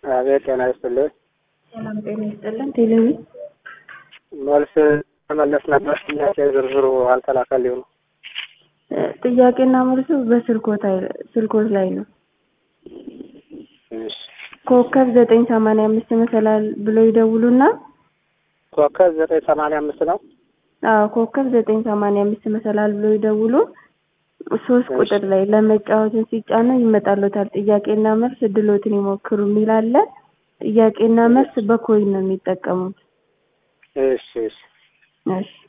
አቤት ጤና ይስጥልኝ። ሰላም ጤና ይስጥልን። ቴሌቪ መልስ መመለስ ነበር። ጥያቄ ዝርዝሩ አልተላከልኝ ነው። ጥያቄና መልሱ በስልኮት አይ- ስልኮት ላይ ነው። እሺ ኮከብ ዘጠኝ ሰማንያ አምስት መሰላል ብሎ ይደውሉና ኮከብ ዘጠኝ ሰማንያ አምስት ነው። አዎ ኮከብ ዘጠኝ ሰማንያ አምስት መሰላል ብሎ ይደውሉ። ሶስት እሺ። ቁጥር ላይ ለመጫወትን ሲጫኑ ይመጣሎታል። ጥያቄና መልስ እድሎትን ይሞክሩ የሚል አለ። ጥያቄና መልስ በኮይን ነው የሚጠቀሙት። እሺ እሺ እሺ